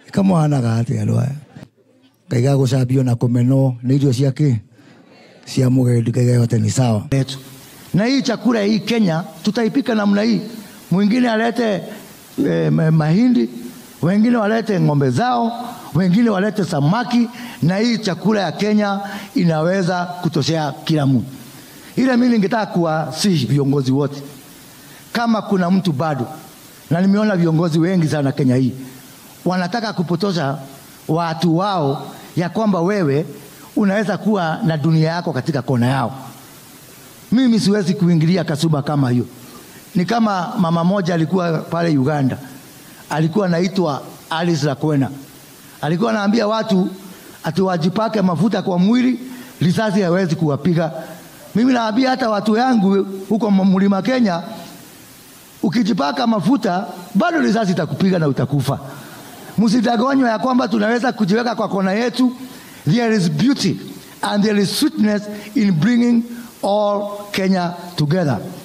kamwana atä andå aya ngai gagå na kå menwo nä irio ciakä cia må gendi ngai gayote ni sawa yetu. Na hii chakula hii Kenya tutaipika namna hii, mwingine alete eh, ma- mahindi, wengine walete ng'ombe zao, wengine walete samaki, na hii chakula ya Kenya inaweza kutoshea kila mtu. Ile mimi ningetaka kuwasihi viongozi wote, kama kuna mtu bado, na nimeona viongozi wengi sana Kenya hii wanataka kupotosha watu wao ya kwamba wewe unaweza kuwa na dunia yako katika kona yao. Mimi siwezi kuingilia kasuba kama hiyo. Ni kama mama moja alikuwa pale Uganda, alikuwa anaitwa Alice Lakwena, alikuwa anaambia watu ati wajipake mafuta kwa mwili, risasi hawezi kuwapiga. Mimi naambia hata watu yangu huko mlima Kenya, ukijipaka mafuta bado risasi itakupiga na utakufa. Msidanganywe ya kwamba tunaweza kujiweka kwa kona yetu. There is beauty and there is sweetness in bringing all Kenya together.